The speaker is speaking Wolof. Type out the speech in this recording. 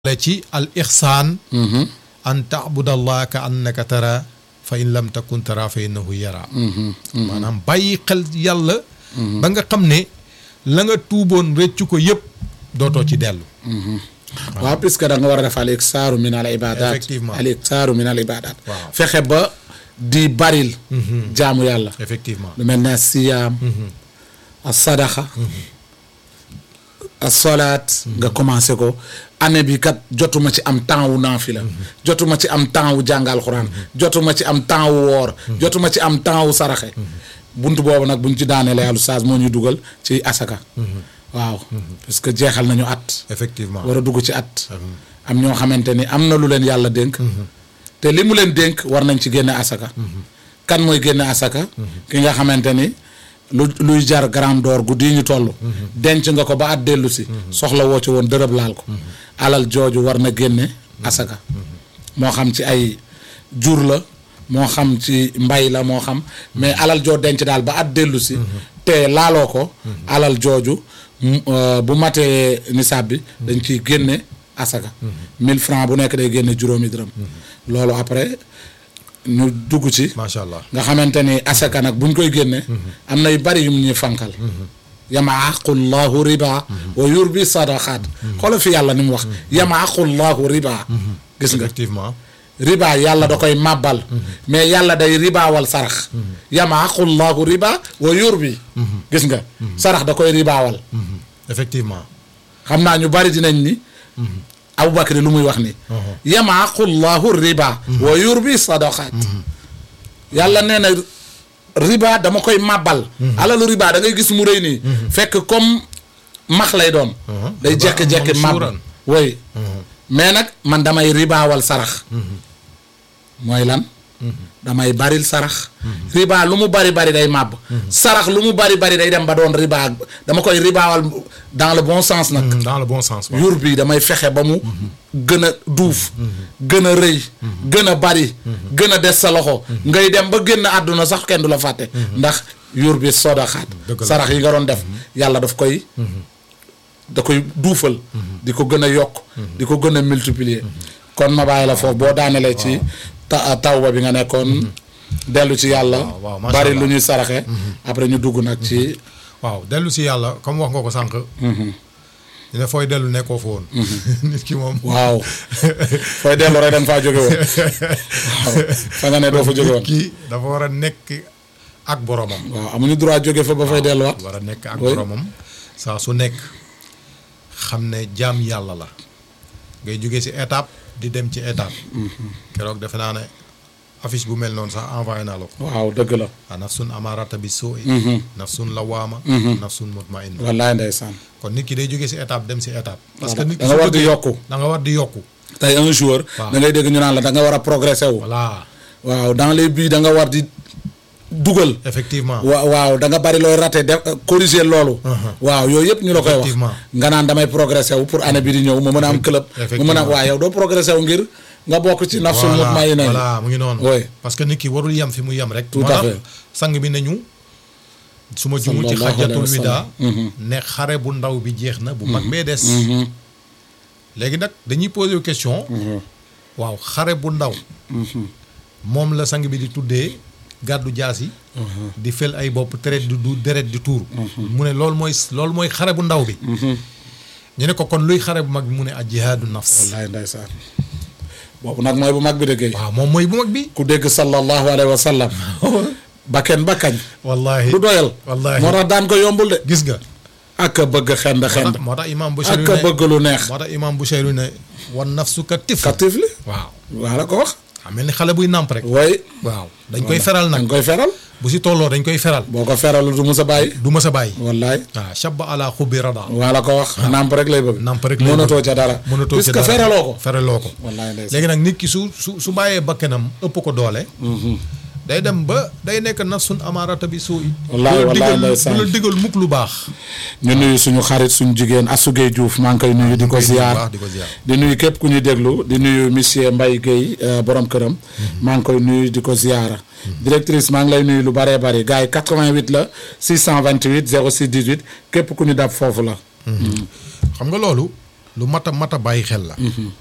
la ci al ixsaan an taabudallaha ka annaka tara fa in lam takun tara fa innahu yara maanaam bàyyi xel yàlla ba nga xam ne la nga tuuboon rëccu ko yëpp dootoo ci dellu waaw puisque da nga war a def al iksaaru min al ibadat Effectivement. al iksaaru min al ibadat Waaw. fexe ba di baril jaamu yàlla effectivement lu mel ne siyaam a sadaxa a solaat nga commencé ko année bi kat jotuma ci am temps wu naafila jotuma ci am temps wu jàngal xuraan jotuma ci am temps wu woor jotuma ci am temps wu saraxe bunt boobu nag buñ ci daaneele yàlla saas moo ñuy dugal ci asaka waaw parce que jeexal nañu at effectivement war a dugg ci at am ñoo xamante ni am na lu leen yàlla dénk te li mu leen dénk war nañ ci génne asaka kan mooy génne asaka ki nga xamante ni lu luy jar gramme d'or guddi yi ñu toll denc nga ko ba at dellu si soxla woo ci woon dërëb laal ko alal jooju war na génne asaka moo xam ci ay jur la moo xam ci mbay la moo xam mais alal joo denc daal ba at dellu si te laaloo ko alal jooju mu- euh, bu matee nisaab bi dañ ciy génne asaka 1000 francs bu nekk day génne juróomi dërëm loolu après ñu dugg ci macha allah nga xamante ni asaka nag buñ koy génne am na yu bari yu mu ñuy fankal yamaaqu llahu riba wa yurbi sadaqaat xoola fi yàlla ni mu wax yamaaqu llahu riba gis nga effectivement riba yàlla da koy màbbal mais yàlla day ribaawal sarax yamaaqu llahu riba wa yurbi gis nga sarax da koy ribaawal effectivement xam naa ñu bari dinañ ni Abubakar lu muy wax ni yamaaqu llahu riba wa yurbi sadaqaat yàlla nee na riba dama koy màbbal alalu riba da ngay gis mu rëy nii fekk comme max lay doon day jekki-jekki màbb suuran. woy mais nag man damay ribaawal sarax mooy lan damay baril sarax riba lu mu bari bari day màbb sarax lu mu bari bari day dem ba doon riba dama koy ribaawal dans le bon sens nag dans le bon sens waaw yur bi damay fexe ba mu gën a duuf gën a rëy gën a bari gën a des sa loxo ngay dem ba génn àdduna sax kenn du la fàtte ndax yur bi sodaxaat Dëgg la. sarax yi nga doon def yàlla daf koy da koy duufal di ko gën a yokk di ko gën a multiplier kon ma bàyyi la foofu boo daanelee ci ta tawba bi nga nekkoon dellu ci yàlla waaw, waaw, macha bari Allah. lu ñuy saraxe après ñu dugg nag ci waaw dellu si yàlla comme wax nga ko sànq dina fooy dellu nekkoo fa woon nit ki moom waaw fooy dellu rek da nga faa jóge woon waaw fa nga ne doo fa jóge woon nit ki dafa war a nekk ak boromam waaw amuñu droit jóge fa ba fay delluwaat war a nekk ak Oui. boromam saa su nekk xam ne jaam yàlla la ngay jóge si étape di dem ci étape keroog defe naa ne affiche bu mel noonu sax envoyé naa la ko waaw dëgg la a nafsun amarata bi soo i nafsun lawaama nafsun mutmainna wallaay ndeysaan kon nit ki day jóge si étape dem si étape parce que nit ki da nga su war di bëggee- yokku da nga war di yokku tey un jour Waaw. da ngay dégg ñu naan la da nga war a progresser wu voilà waaw dans les buts da nga war di dugal effectivement wa waaw da nga bari looy raté def corriger loolu waaw yooyu yëpp ñu la koy wax Effectivement. nga naan damay progresser wu pour année bi di ñëw mu mën a am club mu mën a Effectivement. waaw yow doo progresser wu ngir nga bokk ci nafsul voilà mutmainna voilà mu ngi noonu Oui. parce que nit ki warul yem fi mu yem rek Tout moo à tax fait. sang bi nañu su ma jumul ci Sallallahu alayhi xajatul wa wida ne xare bu ndaw bi jeex na bu mag bee des léegi nag dañuy poser wu question waaw xare bu ndaw moom la sang bi di tuddee gàddu jaas yi di fel ay bopp deret di du deret di tuur mu ne loolu mooy loolu mooy xare bu ndaw bi ñu ne ko kon luy xare bu mag bi mu ne a jihaadu nafs wallaay ndeysaan boobu nag mooy bu mag bi dëggee waaw moom mooy bu mag bi ku dégg sallallahu alayhi wa sallam bakken bakkañ wallahi du doyal wallahi moo tax daan ko yombul de gis nga ak a bëgg xend xend moo tax imaam Bushayri ak a ne bëgg lu neex moo tax imaam Bushayri ne wan nafsu ka tif katif li waaw waa la ko wax xam mel ni xale buy nàmp rek way waaw dañ koy feral da nag nga koy feral bu si tolloo dañ koy feral boo ko feralu du musa bàyyi du mës a bàyyi wallaay waaw shabba ala xubbi rada waa la ko wax nàmp rek lay bëgg nàmp rek lay mënatoo bëgg. ca dara mënatoo ci puisque dara feraloo ko feraloo ko wallaay ndeysaan léegi nag nit ki su su su bàyyee bakkanam ëpp ko doole day dem ba day nekk nafsun amaarata bi suu i Wallaahi, du la wallaahi, digal ndeysaan. du la digal mukk lu baax ñu nuyu suñu xarit suñu jigéen Asugey Diouf maa ngi koy nuyu di ko koy nuyu bu ziar baax, di ko ziar. di nuyu képp ku ñuy déglu di nuyu monsieur Mbaye Guèye euh, borom këram maa ngi koy nuyu di ko ziara directrice maa ngi lay nuyu lu bëree bëri gars yi 88 la 628 06 18 képp ku ñu dab foofu la xam nga loolu lu mat a mat a bàyyi xel la